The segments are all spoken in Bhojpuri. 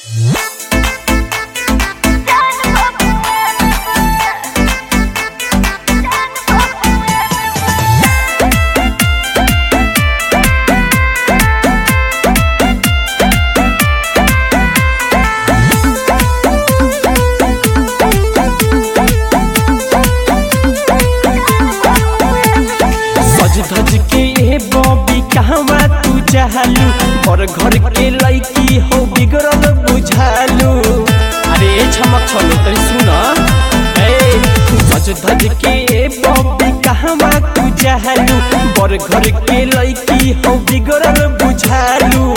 चाहलू और घर के लड़की हो बिगड़ल बुझालू अरे छमक छलो तरी सुन ए सज धज के बॉबी कहवा तू चाहलू और घर के लड़की हो बिगड़ल बुझालू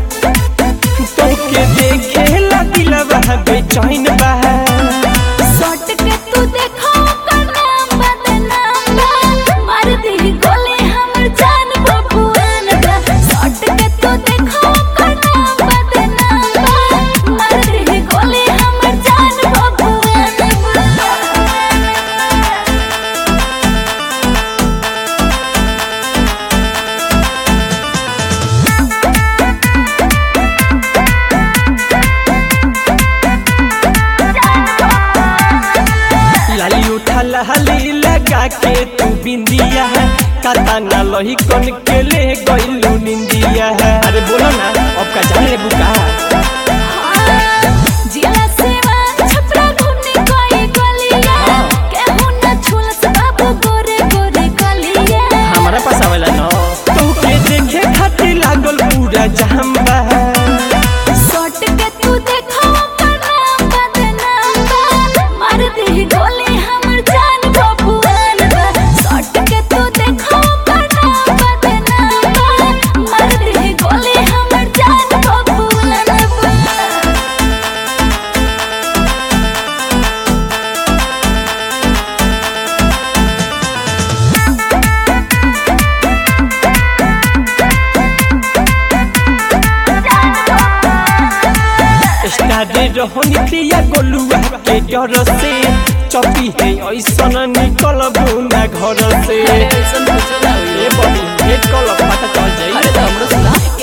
तोके देखे ला दिलवा बेचैन बा सट के तू देखो ओकर नाम बदनाम बा मार दी गोली हमर जान बबुआन बा सट के तू देखो ओकर नाम बदनाम बा मार दी गोली हमर जान बबुआन बा लाली उठा लहली लगा के तू बिंदिया है काता ना लोही कन के ले गइलू निंदिया है अरे बोलो ना अब का जान ले बुका जिला सेवा छपरा घूमने कोई गलिया केहू न छुलस बाबू गोरे गोरे गलिया हमारा पास आवेला ना तू के देखे खातिर लागल पूरा जहम्बा सट के तू देखो ओकर नाम बदनाम बा मार दे गोली हमर जान बबुआन बा सट के तू देखो ओकर नाम बदनाम बा मार दे गोली हमर जान बबुआन बा स्टाडे रहनी दिया गोलुआ के डर से चपी है ऐसन निकल ना घर से ए बड़ी भेट कल पता चल जाई